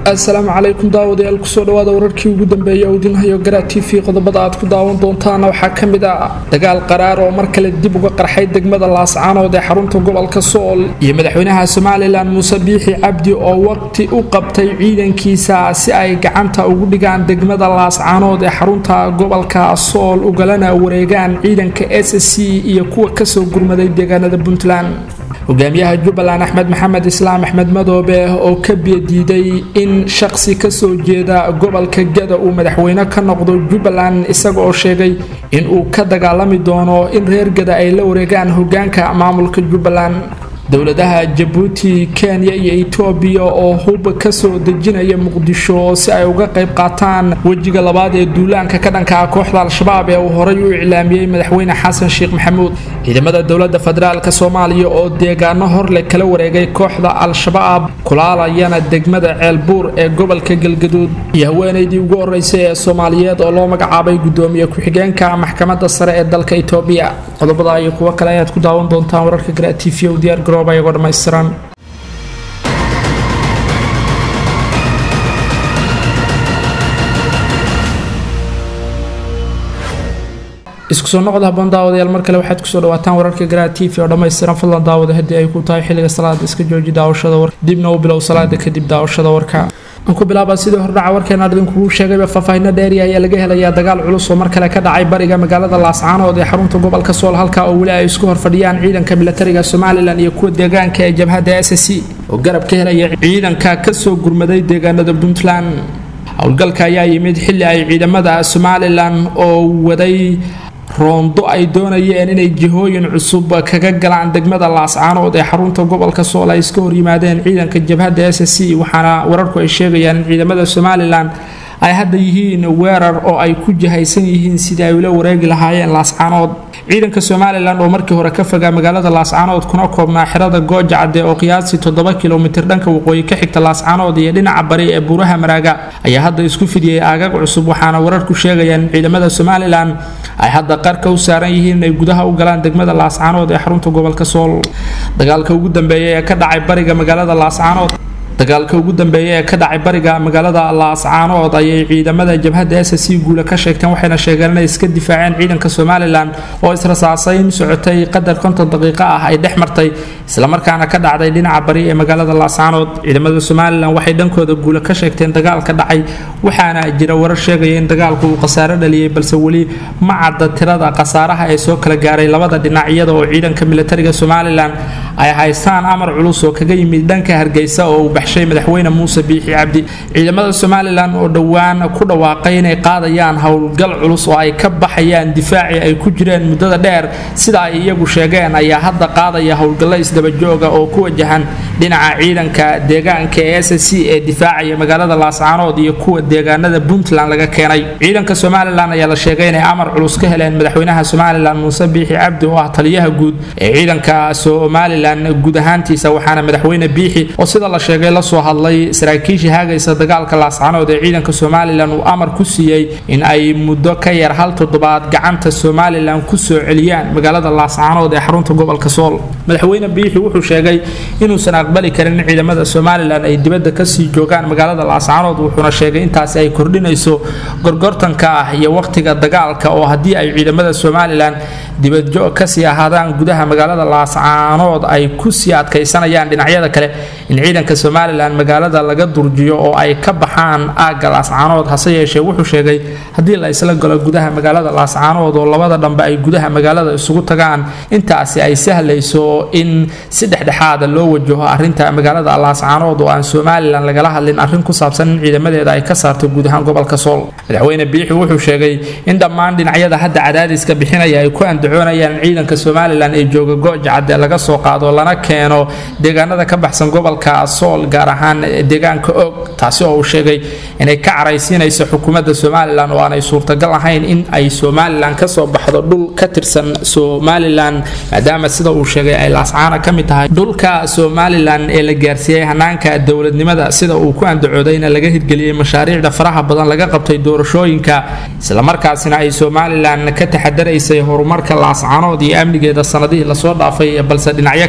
assalaamu calaykum daawadayaal kusoo dhawaada wararkii ugu dambeeyay oo idin hayo garaa t v qodobada aad ku daawan doontaana waxaa ka mid ah dagaal qaraar oo mar kale dib uga qarxay degmada laascaanood ee xarunta gobolka sool iyo madaxweynaha somalilan muuse biixi cabdi oo waqti u qabtay ciidankiisa si ay gacanta ugu dhigaan degmada laascaanood ee xarunta gobolka sool ugalana wareegaan ciidanka s c iyo kuwa kasoo gurmaday deegaanada puntland hogaamiyaha jubbaland axmed maxamed islaam axmed madoobe oo ka biyadiiday in shaqsi kasoo jeeda gobolka gada uu madaxweyne ka noqdo jubbaland isaga oo sheegay in uu ka dagaalami doono in reer gada ay la wareegaan hogaanka maamulka jubbaland dowladaha jabuuti kenya iyo etoobiya oo hub kasoo dejinaya muqdisho si ay uga qayb qaataan wejiga labaad ee duulaanka ka dhanka ah kooxda al-shabaab ee uu horay u iclaamiyey madaxweyne xasan sheekh maxamuud ciidamada dowlada federaalk soomaaliya oo deegaano horleh kala wareegay kooxda al-shabaab kulaalayana degmada ceelbuur ee gobolka galgaduud iyo haweenaydii ugu horeysay ee soomaaliyeed oo loo magacaabay gudoomiye ku-xigeenka maxkamada sare ee dalka etoobiya qodobada iyo kuwo kale ayaad ku daawan doontaan wararka gara t v o diyaar garooba iyagoo dhammaystiran isku soo noqda haboon daawadayaal mar kale waxaad kusoo dhawaataan wararka garaa t v oo dhammaystiran fadlan daawada haddii ay ku tahay xilliga salaada iska jooji daawashada warka dibna u bilow salaada kadib daawashada warka aan ku bilaaba sidii hordhaca warkeena idinkugu sheegayba faahfaahino dheeriya ayaa laga helayaa dagaal culus oo mar kale ka dhacay bariga magaalada laascaanood ee xarunta gobolka sool halka oo weli ay isku horfadhiyaan ciidanka milatariga somalilan iyo kuwa deegaanka ee jabhadda s c oo garab ka helaya ciidanka kasoo gurmaday deegaanada puntland howlgalka ayaa yimid xilli ay ciidamada somalilan oo waday roondo ay doonayeen inay jihooyin cusub kaga galaan degmada laascaanood ee xarunta gobolka sool ay iska horyimaadeen ciidanka jabhadda s c waxaana wararku ay sheegayaan in ciidamada somalilan ay hadda yihiin weerar oo ay ku jihaysan yihiin sidii ay ula wareegi lahaayeen laascaanood ciidanka somalilan oo markii hore ka fogaa magaalada laascaanood kuna koobnaa xerada gooja cadde oo qiyaastii toddoba kilomitir dhanka waqooyi ka xigta laascaanood iyo dhinaca bari ee buuraha maraaga ayaa hadda isku fidiyey aagag cusub waxaana wararku sheegayaan in ciidamada somalilan ay hadda qarka u saaran yihiin inay gudaha u galaan degmada laascaanood ee xarunta gobolka sool dagaalka ugu dambeeya ee ka dhacay bariga magaalada laascaanood dagaalka ugu dambeeya ee ka dhacay bariga magaalada laascaanood ayay ciidamada jabhadda s c guula ka sheegteen waxayna sheegeen inay iska difaaceen ciidanka somalilan oo israsaasayn socotay qadar konton daqiiqo ah ay dhex martay islamarkaana ka dhacday dhinaca bari ee magaalada laascaanood ciidamada somalilan waxay dhankooda guula ka sheegteen dagaalka dhacay waxaana jira warar sheegaya in dagaalku uu khasaaro dhaliyay balse weli ma cadda tirada khasaaraha ee soo kala gaaray labada dhinac iyada oo ciidanka militariga somalilan ay haystaan amar culus oo kaga yimid dhanka hargeysa oo uu baxshay madaxweyne muuse biixi cabdi ciidamada somalilan oo dhowaan ku dhawaaqay inay qaadayaan howlgal culus oo ay ka baxayaan difaacii ay ku jireen muddada dheer sida ay iyagu sheegeen ayaa hadda qaadaya howlgallo isdabajooga oo ku wajahan dhinaca ciidanka deegaanka ee s c ee difaacaya magaalada laascaanood iyo kuwa deegaanada puntland laga keenay ciidanka somalilan ayaa la sheegay inay amar culus ka heleen madaxweynaha somalilan muuse biixi cabdi oo ah taliyaha guud ee ciidanka somalilan guud ahaantiisa waxaana madaxweyne biixi oo sida la sheegay lasoo hadlay saraakiishii haagaysa dagaalka laascaanood ee ciidanka somalilan uu amar ku siiyey in ay muddo ka yar hal toddobaad gacanta somalilan kusoo celiyaan magaalada laascaanood ee xarunta gobolka sool madaxweyne biixi wuxuu sheegay inuusan aqbali karin in ciidamada somalilan ay dibadda kasii joogaan magaalada laascaanood wuxuuna sheegay intaasi ay kordhinayso gorgortanka ah iyo waqtiga dagaalka oo haddii ay ciidamada somalilan dibadjoog kasii ahaadaan gudaha magaalada laascaanood ay kusii adkaysanayaan dhinacyada kale in ciidanka somalilan magaalada laga durjiyo oo ay ka baxaan aagga laascaanood hase yeeshee wuxuu sheegay haddii la isla galo gudaha magaalada laascaanood oo labada dhambe ay gudaha magaalada isugu tagaan intaasi ay sahlayso in si dhexdhexaada loo wajaho arinta magaalada laascaanood oo aan somalilan lagala hadlin arrin ku saabsan in ciidamadeeda ay ka saarto guud ahaan gobolka sool madaxweyne biixi wuxuu sheegay in dhammaan dhinacyada hadda cadaadiska bixinaya ay ku andacoonayaan in ciidanka somalilan ee jooga gooja cadde laga soo qaado lana keeno deegaanada ka baxsan gobolka sool gaar ahaan deegaanka og taasi oo uu sheegay inay ka caraysiinayso xukuumadda somalilan oo aanay suurtagal ahayn in ay somalilan kasoo baxdo dhul ka tirsan somalilan maadaama sida uu sheegay ay laascaana ka mid tahay dhulka somalilan ee la gaarsiiyey hanaanka dowladnimada sida uu ku andacoodayna laga hirgeliyey mashaariicda faraha badan laga qabtay doorashooyinka islamarkaasina ay somalilan ka taxadaraysay horumarka laascaanood iyo amnigeeda sanadihii lasoo dhaafay balse dhinacyo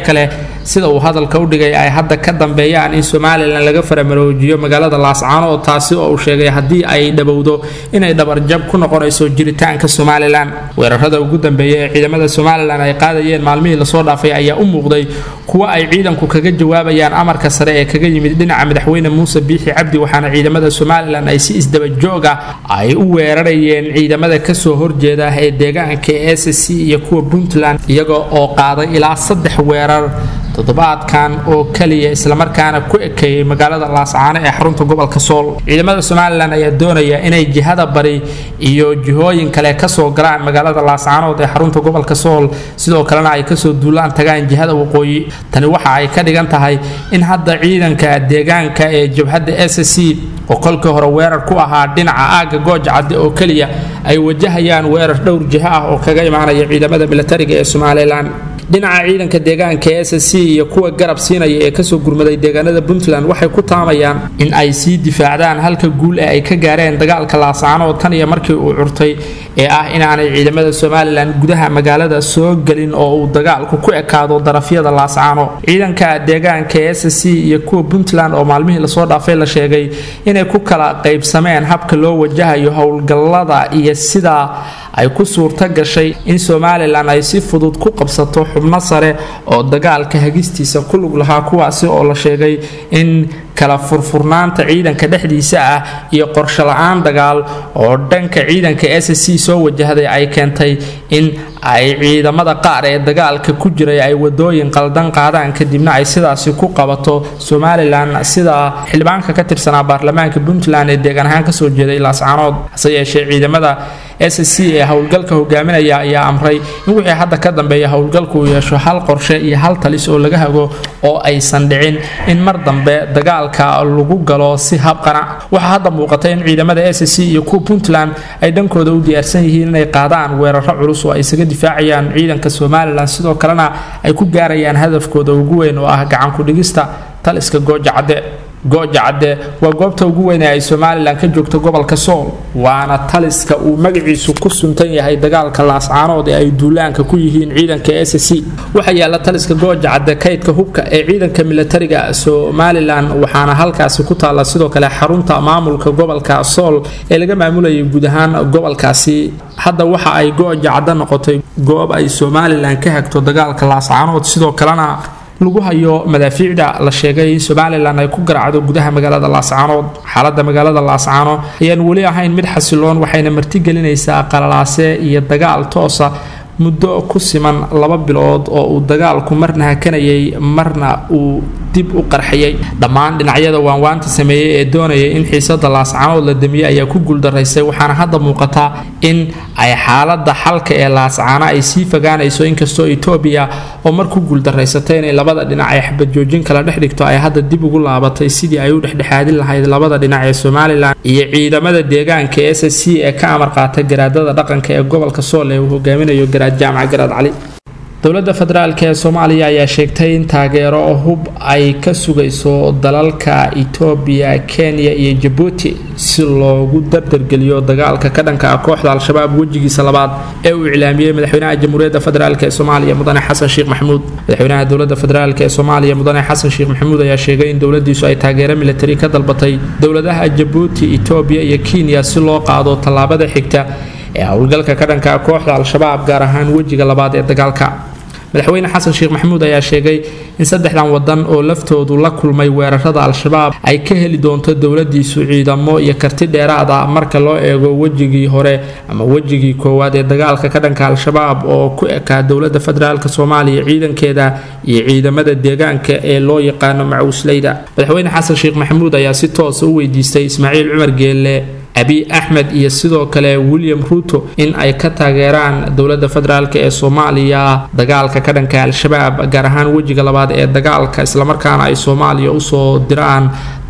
kale sida uu hadalka u dhigay ay hadda ka dambeeyaan in somalilan laga faramaroojiyo magaalada laascaanood taasi oo uu sheegay haddii ay dhabowdo inay dhabarjab ku noqonayso jiritaanka somalilan weerarada ugu dambeeya ee ciidamada somalilan ay qaadayeen maalmihii lasoo dhaafay ayaa u muuqday kuwo ay ciidanku kaga jawaabayaan amarka sare ee kaga yimid dhinaca madaxweyne muuse biixi cabdi waxaana ciidamada somalilan ay si isdabajoog ah ay u weerarayeen ciidamada kasoo horjeeda ee deegaanka s c iyo kuwa puntland iyaga oo qaaday ilaa saddex weerar toddobaadkan oo kaliya islamarkaana ku ekeeyey magaalada laascaano ee xarunta gobolka sool ciidamada somalilan ayaa doonaya inay jihada bari iyo jihooyin kale kasoo galaan magaalada laascaanood ee xarunta gobolka sool sidoo kalena ay kasoo duulaan tagaan jihada waqooyi tani waxa ay ka dhigan tahay in hadda ciidanka deegaanka ee jabhadda s c oo kolkii hore weerar ku ahaa dhinaca aagga gooja cadde oo keliya ay wajahayaan weerar dhowr jiho ah oo kaga imaanaya ciidamada milatariga ee somalilan dhinaca ciidanka deegaanka s c iyo kuwa garab siinaya ee kasoo gurmaday deegaanada puntland waxay ku taamayaan in ay sii difaacdaan halka guul ee ay ka gaareen dagaalka laascaanood tan iyo markii uu curtay ee ah inaanay ciidamada somalilan gudaha magaalada soo gelin oo uu dagaalku ku ekaado darafyada laascaano ciidanka deegaanka s c iyo kuwa puntland oo maalmihii lasoo dhaafay la sheegay inay ku kala qaybsameen habka loo wajahayo howlgallada iyo sidaa ay ku suurto gashay in somalilan ay si fudud ku qabsato xubno sare oo dagaalka hagistiisa ku lug lahaa kuwaasi oo la sheegay in kala furfurnaanta ciidanka dhexdiisa ah iyo qorsho la-aan dagaal oo dhanka ciidanka s c soo wajahday ay keentay in ay ciidamada qaar ee dagaalka ku jiray ay wadooyin qaldan qaadaan kadibna ay sidaasi ku qabato somalilan sida xildhibaanka ka tirsanaa baarlamaanka puntland ee deegaan ahaan kasoo jeeday laascaanood hase yeeshee ciidamada s c ee howlgalka hogaaminaya ayaa amray in wixii hadda ka dambeeya howlgalku uu yeesho hal qorshe iyo hal talis oo laga hago oo aysan dhicin in mar dambe dagaalka lagu galo si habqana waxaa hadda muuqata in ciidamada s c iyo kuwa puntland ay dhankooda u diyaarsan yihiin inay qaadaan weeraro culus oo ay isaga difaacayaan ciidanka somalilan sidoo kalena ay ku gaarayaan hadafkooda ugu weyn oo ah gacan ku-dhigista taliska gooja cadde gooja cadde waa goobta ugu weyn ee ay somalilan ka joogto gobolka sool waana taliska uu magaciisu ku suntan yahay dagaalka laascaanood ee ay duulaanka ku yihiin ciidanka s c waxaa yaala taliska gooja cadde kaydka hubka ee ciidanka milatariga somalilan waxaana halkaasi ku taalla sidoo kale xarunta maamulka gobolka sool ee laga maamulayay guud ahaan gobolkaasi hadda waxa ay gooja cadde noqotay goob ay somalilan ka hagto dagaalka laascaanood sidoo kalena lagu hayo madaafiicda la sheegay in somalilan ay ku garaacdo gudaha magaalada laascaanood xaalada magaalada laascaano ayaan weli ahayn mid xasiloon waxayna martigelinaysaa qalalaase iyo dagaal toosa muddo ku siman laba bilood oo uu dagaalku marna hakanayay marna uu dib u qarxiyay dhammaan dhinacyada waanwaanta sameeyey ee doonaya in xiisada laascaanood la damiyey ayaa ku guuldaraystay waxaana hadda muuqata in ay xaalada xalka ee laascaano ay sii fogaanayso inkastoo etoobiya oo mar ku guuldaraysatay inay labada dhinac ay xabadjoojin kala dhex dhigto ay hadda dib ugu laabatay sidii ay u dhexdhexaadin lahayd labada dhinac ee somalilan iyo ciidamada deegaanka s c ee ka amar qaata garaadada dhaqanka ee gobolka sool ee uu hogaaminayo garaad jaamac garaad cali dowladda federaalk ee soomaaliya ayaa sheegtay in taageero hub ay ka sugayso dalalka etoobiya kenya iyo jabuuti si loogu dardargeliyo dagaalka ka dhanka ah kooxda al-shabaab wejigiisa labaad ee uu iclaamiyey madaxweynaha jamhuuriyadda federaalk ee soomaaliya mudane xasan sheekh maxamuud madaxweynaha dowladda federaalk ee soomaaliya mudane xasan sheekh maxamuud ayaa sheegay in dowladiisu ay taageero militari ka dalbatay dowladaha jabuuti etoobiya iyo kenya si loo qaado tallaabada xigta ee howlgalka ka dhanka ah kooxda al-shabaab gaar ahaan wejiga labaad ee dagaalka madaxweyne xasan sheekh maxamuud ayaa sheegay in saddexdan wadan oo laftoodu la kulmay weerarada al-shabaab ay ka heli doonto dowladiisu ciidamo iyo karti dheeraad ah marka loo eego wejigii hore ama wejigii koowaad ee dagaalka ka dhanka al-shabaab oo ku ekaa dowlada federaalk soomaaliya ciidankeeda iyo ciidamada deegaanka ee loo yaqaano macuusleyda madaxweyne xasan sheekh maxamuud ayaa si toosa u weydiistay ismaaciil cumar geelle abiy axmed iyo sidoo kale william ruuto in ay ka taageeraan dowladda federaalk ee soomaaliya dagaalka ka dhanka al-shabaab gaar ahaan wejiga labaad ee dagaalka islamarkaana ay soomaaliya usoo diraan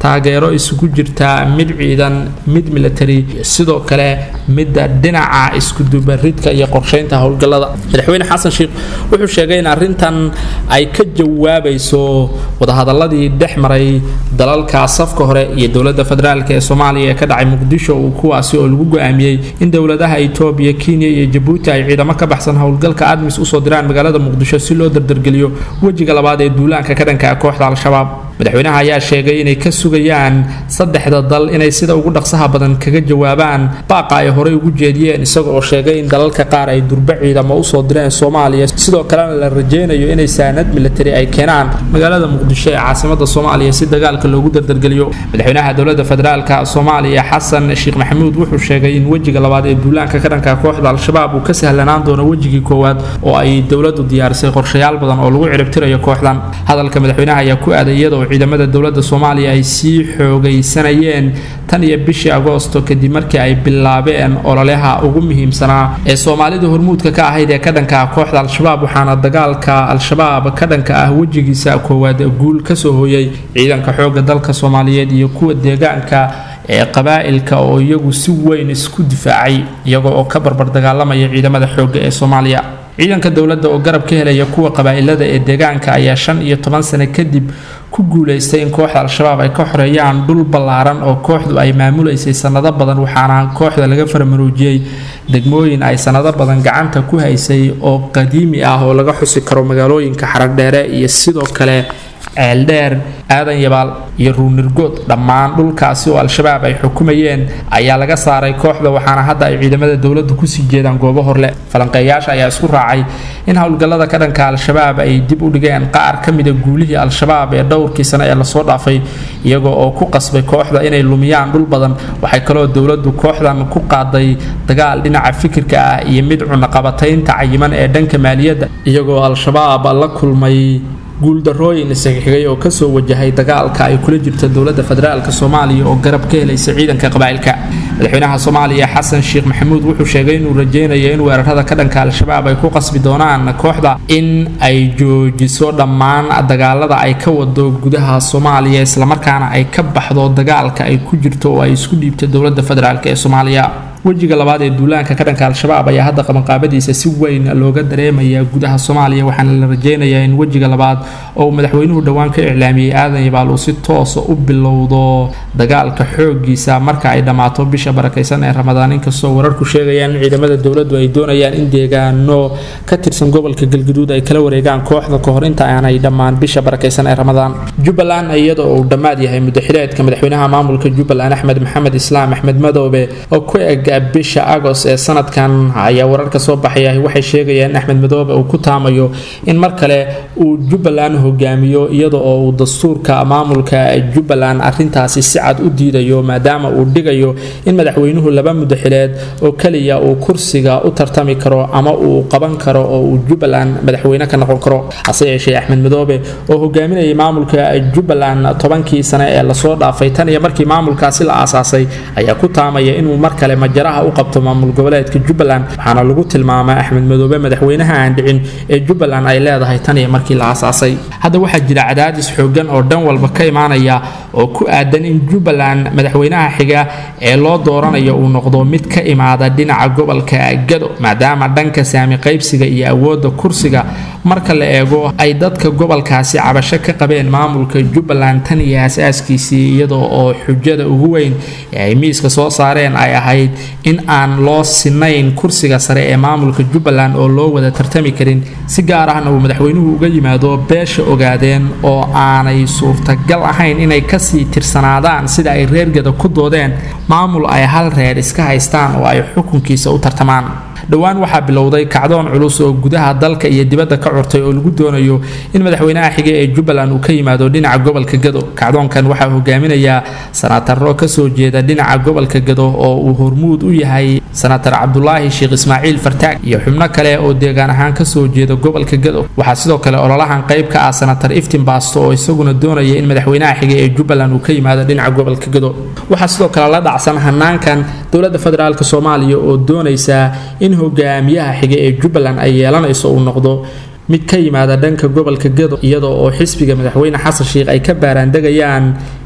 taageero isugu jirta mid ciidan mid military sidoo kale midda dhinaca iskudubaridka iyo qorsheynta howlgallada madaxweyne xasan sheekh wuxuu sheegay in arrintan ay ka jawaabayso wadahadaladii dhex maray dalalka safka hore iyo dowladda federaalk ee soomaaliya ee ka dhacay muqdisho kuwaasi oo lagu go-aamiyey in dowladaha etoobiya kenya iyo jabuuti ay ciidamo ka baxsan howlgalka admis usoo diraan magaalada muqdisho si loo dardargeliyo wejiga labaad ee duulaanka ka dhanka kooxda al-shabaab madaxweynaha ayaa sheegay inay ka sugayaan saddexda dal inay sida ugu dhaqsaha badan kaga jawaabaan baaqa ay horey ugu jeediyeen isaga oo sheegay in dalalka qaar ay durbe ciidamo usoo direen soomaaliya sidoo kalena la rajeynayo inay saanad militari ay keenaan magaalada muqdisho ee caasimada soomaaliya si dagaalka loogu dardargeliyo madaxweynaha dowlada federaalka soomaaliya xasan sheekh maxamuud wuxuu sheegay in wejiga labaad ee duulaanka ka dhanka kooxda al-shabaab uu ka sahlanaan doono wejigii koowaad oo ay dowladu diyaarisay qorshayaal badan oo lagu ciribtirayo kooxdan hadalka madaxweynaha ayaa ku aaday iyadoo ciidamada dowladda soomaaliya ay sii xoogaysanayeen tan iyo bishii agoosto kadib markii ay bilaabeen ololeha ugu muhiimsanaa ee soomaalida hormuudka ka ahayd ee ka dhanka ah kooxda al-shabaab waxaana dagaalka al-shabaab ka dhanka ah wejigiisa koowaad guul kasoo hooyay ciidanka xooga dalka soomaaliyeed iyo kuwa deegaanka ee qabaa'ilka oo iyagu si weyn isku difaacay iyaga oo ka barbar dagaalamaya ciidamada xoogga ee soomaaliya ciidanka dowladda oo garab ka helaya kuwa qabaa'ilada ee deegaanka ayaa shan iyo toban sano kadib ku guulaystay in kooxda al-shabaab ay ka xoreeyaan dhul ballaaran oo kooxdu ay maamulaysay sannado badan waxaana kooxda laga farmaruujiyey degmooyin ay sannado badan gacanta ku haysay oo qadiimi ah oo laga xusi karo magaalooyinka xaragdheere iyo sidoo kale ceeldheer aadan yabaal iyo ruunirgood dhammaan dhulkaasi oo al-shabaab ay xukumayeen ayaa laga saaray kooxda waxaana hadda ay ciidamada dowladda kusii jeedaan goobo horle falanqeeyaasha ayaa isku raacay in howlgallada ka dhanka al-shabaab ay dib u dhigeen qaar ka mida guulihii al-shabaab ee dhowrkii sane ee lasoo dhaafay iyagoo oo ku qasbay kooxda inay lumiyaan dhul badan waxay kaloo dowladdu kooxdan ku qaaday dagaal dhinaca fikirka ah iyo mid cunaqabataynta cayiman ee dhanka maaliyadda iyagoo al-shabaab la kulmay guuldarooyin isxigxigay oo kasoo wajahay dagaalka ay kula jirta dowladda federaalk soomaaliya oo garab ka helaysa ciidanka qabaa'ilka madaxweynaha soomaaliya xasan sheekh maxamuud wuxuu sheegay inuu rajeynayo in weerarada ka dhanka al-shabaab ay ku qasbi doonaan kooxda in ay joojiso dhammaan dagaalada ay ka wado gudaha soomaaliya islamarkaana ay ka baxdo dagaalka ay ku jirto oo ay isku dhiibta dowladda federaalk ee soomaaliya wejiga labaad ee duulaanka ka dhanka al-shabaab ayaa hadda qabanqaabadiisa si weyn looga dareemayaa gudaha soomaaliya waxaana la rajeynayaa in wejiga labaad oo madaxweynuhu dhowaan ka iclaamiyey aadan yabaal uu si toosa u bilowdo dagaalka xoogiisa marka ay dhammaato bisha barakaysan ee ramadaan inkastoo wararku sheegayaan in ciidamada dowladdu ay doonayaan in deegaano ka tirsan gobolka galguduud ay kala wareegaan kooxda kahor inta aanay dhammaan bisha barakaysan ee ramadaan jubbaland iyadoo uu dhammaad yahay mudaxileedka madaxweynaha maamulka jubbaland axmed maxamed islaam axmed madoobe oo ku eg bisha agos ee sanadkan ayaa wararka soo baxaya waxay sheegayaan in axmed madoobe uu ku taamayo in mar kale uu jubbaland hogaamiyo iyada oo uu dastuurka maamulka jubbaland arintaasi si cad u diidayo maadaama uu dhigayo in madaxweynuhu laba mudaxileed oo keliya uu kursiga u tartami karo ama uu qaban karo oo uu jubbaland madaxweyne ka noqon karo hase yeeshee axmed madoobe oo hogaaminayay maamulka jubbaland tobankii sane ee lasoo dhaafay tan iyo markii maamulkaasi la aasaasay ayaa ku taamaya inuu mar kale majaraha u qabto maamul goboleedka jubbaland waxaana lagu tilmaamay axmed madoobe madaxweynaha aan dhicin ee jubbaland ay leedahay tan iyo markii la aasaasay hadda waxaa jira cadaadis xoogan oo dhan walba ka imaanaya oo ku aadan in jubbaland madaxweynaha xiga ee loo dooranayo uu noqdo mid ka imaada dhinaca gobolka gado maadaama dhanka saami qaybsiga iyo awoodda kursiga marka la eego ay dadka gobolkaasi cabasho ka qabeen maamulka jubbaland tan iyo aasaaskiisii iyadoo oo xujada ugu weyn ee ay miiska soo saareen ay ahayd in aan loo sinayn kursiga sare ee maamulka jubbaland oo loo wada tartami karin si gaar ahna uu madaxweynuhu uga yimaado beesha ogaadeen oo aanay suurtagal ahayn inay kasii tirsanaadaan sida ay reergada ku doodeen maamul ay hal reer iska haystaan oo ay xukunkiisa u tartamaan dhowaan waxaa bilowday kacdoon culus oo gudaha dalka iyo dibadda ka curtay oo lagu doonayo in madaxweynaha xige ee jubbaland uu ka yimaado dhinaca gobolka gado kacdoonkan waxaa hogaaminayaa sanataro kasoo jeeda dhinaca gobolka gado oo uu hormuud u yahay sanatar cabdulaahi sheekh ismaaciil fartaag iyo xubno kale oo deegaan ahaan kasoo jeeda gobolka gado waxaa sidoo kale ololahan qayb ka ah sanatar iftin baasto oo isaguna doonaya in madaxweynaha xige ee jubbaland uu ka yimaado dhinaca gobolka gado waxaa sidoo kale la dhacsan hanaankan dowladda federaalk soomaaliya oo doonaysa in hogaamiyaha xige ee jubbaland ay yeelanayso uu noqdo mid ka yimaada dhanka gobolka gado iyadoo oo xisbiga madaxweyne xasan sheikh ay ka baaraandegayaan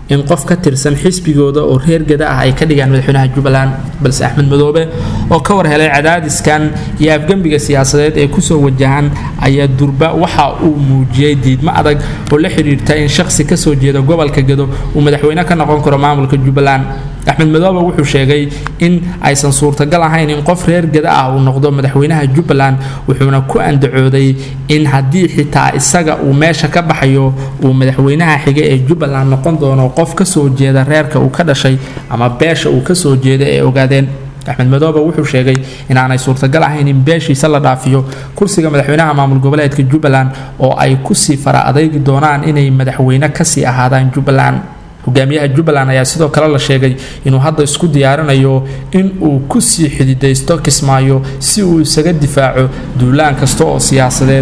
in qof ka tirsan xisbigooda oo reer gada ah ay ka dhigaan madaxweynaha jubbaland balse axmed madoobe oo ka war helay cadaadiskan iyo afgembiga siyaasadeed ee kusoo wajahan ayaa durba waxa uu muujiyey diidmo adag oo la xidhiirta in shaqsi kasoo jeeda gobolka gado uu madaxweyne ka noqon karo maamulka jubbaland axmed madoobe wuxuu sheegay in aysan suurtagal ahayn in qof reer gada ah uu noqdo madaxweynaha jubbaland wuxuuna ku andacooday in haddii xitaa isaga uu meesha ka baxayo uu madaxweynaha xiga ee jubbaland noqon doono qof kasoo jeeda reerka uu ka dhashay ama beesha uu kasoo jeeda ee ogaadeen axmed madoobe wuxuu sheegay inaanay suurtagal ahayn in beeshiisa la dhaafiyo kursiga madaxweynaha maamul goboleedka jubbaland oo ay kusii fara adaygi doonaan inay madaxweyne kasii ahaadaan jubbaland hogaamiyaha jubbaland ayaa sidoo kale la sheegay inuu hadda isku diyaarinayo in uu kusii xididaysto kismaayo si uu isaga difaaco duulaan kasta oo siyaasadeed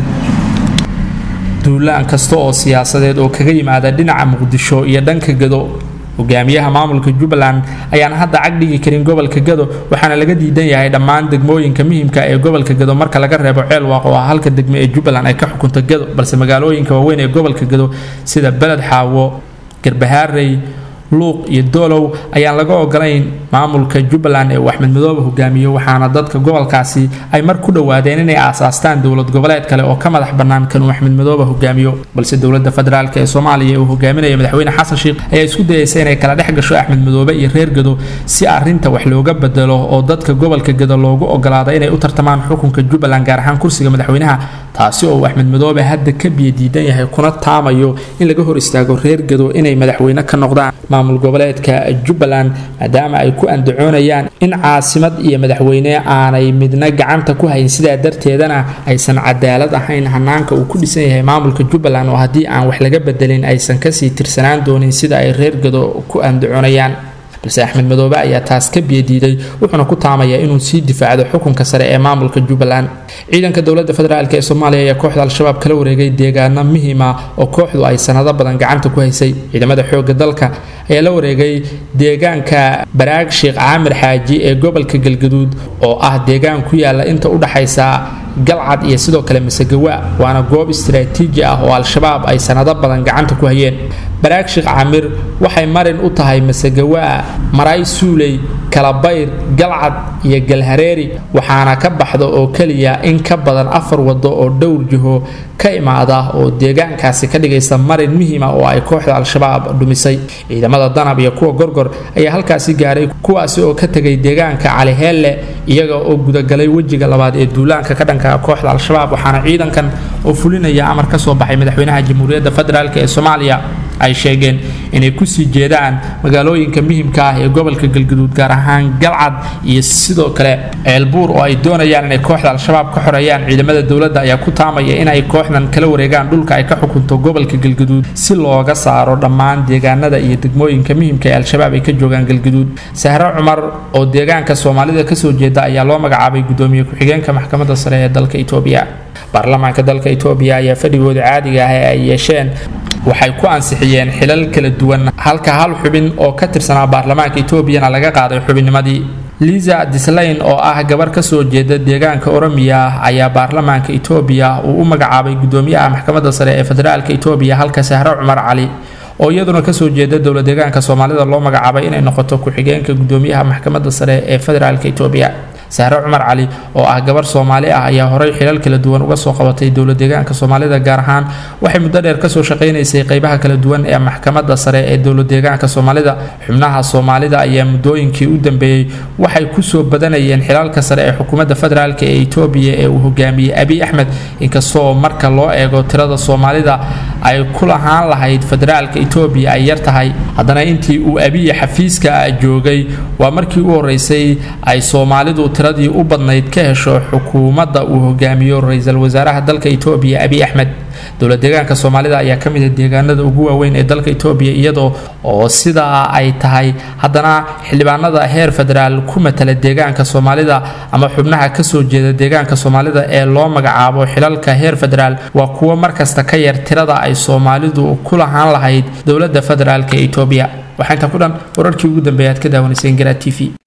duulaan kasta oo siyaasadeed oo kaga yimaada dhinaca muqdisho iyo dhanka gado hogaamiyaha maamulka jubbaland ayaan hadda cag dhigi karin gobolka gado waxaana laga diidan yahay dhammaan degmooyinka muhiimka ee gobolka gado marka laga reebo ceelwaaq oo ah halka degmo ee jubbaland ay ka xukunto gado balse magaalooyinka waaweyn ee gobolka gado sida beled xaawo garbahaarey luuq iyo doolow ayaan laga ogolayn maamulka jubbaland ee uu axmed madoobe hogaamiyo waxaana dadka gobolkaasi ay mar ku dhowaadeen inay aasaastaan dowlad goboleed kale oo ka madax bannaan kan uu axmed madoobe hogaamiyo balse dowladda federaalk ee soomaaliya ee uu hogaaminaya madaxweyne xasan sheikh ayaa isku dayaysa inay kala dhex gasho axmed madoobe iyo reer gado si arinta wax looga bedelo oo dadka gobolka gado loogu ogolaado inay u tartamaan xukunka jubbaland gaar ahaan kursiga madaxweynaha taasi oo uu axmed madoobe hadda ka biyadiidan yahay kuna taamayo in laga hor istaago reer gado inay madaxweyne ka noqdaan maamul goboleedka jubbaland maadaama ay ku andacoonayaan in caasimad iyo madaxweyne aanay midna gacanta ku hayn sidaa darteedana aysan cadaalad ahayn hanaanka uu ku dhisan yahay maamulka jubbaland oo haddii aan wax laga bedelin aysan kasii tirsanaan doonin sida ay reer gado ku andacoonayaan balse axmed madoobe ayaa taas ka biyadiiday wuxuuna ku taamayaa inuu sii difaacdo xukunka sare ee maamulka jubbaland ciidanka dowladda federaalk ee soomaaliya ayaa kooxda al-shabaab kala wareegay deegaano muhiima oo kooxdu ay sanado badan gacanta ku haysay ciidamada xoogga dalka ayaa la wareegay deegaanka baraag sheekh caamir xaaji ee gobolka galgaduud oo ah deegaan ku yaala inta u dhaxaysa galcad iyo sidoo kale masegawa waana goob istaraatiiji ah oo al-shabaab ay sanado badan gacanta ku hayeen baraag sheekh caamir waxay marin u tahay masegawa maray suuley kalabayr galcad iyo galhareeri waxaana ka baxda oo keliya in ka badan afar wado oo dhowr jiho ka imaada oo deegaankaasi ka dhigaysa marin muhiima oo ay kooxda al-shabaab dhumisay ciidamada danab iyo kuwa gorgor ayaa halkaasi gaaray kuwaasi oo ka tegay deegaanka caliheelle iyaga oo gudagalay wejiga labaad ee duulaanka ka dhanka kooxda al-shabaab waxaana ciidankan oo fulinaya amar ka soo baxay madaxweynaha jamhuuriyadda federaalk ee soomaaliya ay sheegeen inay kusii jeedaan magaalooyinka muhimka ah ee gobolka galgaduud gaar ahaan galcad iyo sidoo kale ceelbuur oo ay doonayaan inay kooxda al-shabaab ka xoreeyaan ciidamada dowladda ayaa ku taamaya inay kooxdan kala wareegaan dhulka ay ka xukunto gobolka galgaduud si looga saaro dhammaan deegaanada iyo degmooyinka muhimka ee al-shabaab ay ka joogaan galgaduud sahre cumar oo deegaanka soomaalida kasoo jeeda ayaa loo magacaabay gudoomiye ku-xigeenka maxkamadda sare ee dalka etoobiya baarlamaanka dalka etoobiya ayaa fadhigooda caadiga ah ee ay yeesheen waxay ku ansixiyeen xilal kala duwan halka hal xubin oo ka tirsanaa baarlamaanka etoobiyana laga qaaday xubinnimadii liza dislayn oo ah gabar kasoo jeeda deegaanka oromiya ayaa baarlamaanka etoobiya uu u magacaabay gudoomiyaha maxkamadda sare ee federaalka etoobiya halka sahre cumar cali oo iyaduna kasoo jeeda dowla deegaanka soomaalida loo magacaabay inay noqoto ku-xigeenka gudoomiyaha maxkamadda sare ee federaalka etoobiya sahre cumar cali oo ah gabar soomaali ah ayaa horey xilal kala duwan uga soo qabatay dowla deegaanka soomaalida gaar ahaan waxay muddo dheer kasoo shaqaynaysay qeybaha kala duwan ee maxkamadda sare ee dowla deegaanka soomaalida xubnaha soomaalida ayaa muddooyinkii u dambeeyey waxay kusoo badanayeen xilalka sare ee xukuumadda federaalk ee etoobiya ee uu hogaamiyey abiy axmed inkastoo marka loo eego tirada soomaalida ay ku lahaan lahayd federaalka etoobiya ay yar tahay haddana intii uu abiy xafiiska joogay waa markii u horeysay ay soomaalidu tiradii u badnayd ka hesho xukuumadda uu hogaamiyo ra-iisul wasaaraha dalka etoobiya abiy axmed dowla deegaanka soomaalida ayaa ka mid a deegaanada ugu waaweyn ee dalka etoobiya iyadoo oo sidaa ay tahay haddana xildhibaanada heer federaal ku matala deegaanka soomaalida ama xubnaha kasoo jeeda deegaanka soomaalida ee loo magacaabo xilalka heer federaal waa kuwo markasta ka yar tirada ay soomaalidu ku lahaan lahayd dowladda federaalk ee etoobiya waxaa intaa ku dhan wararkii ugu dambeeya aad ka daawanayseen garaa t v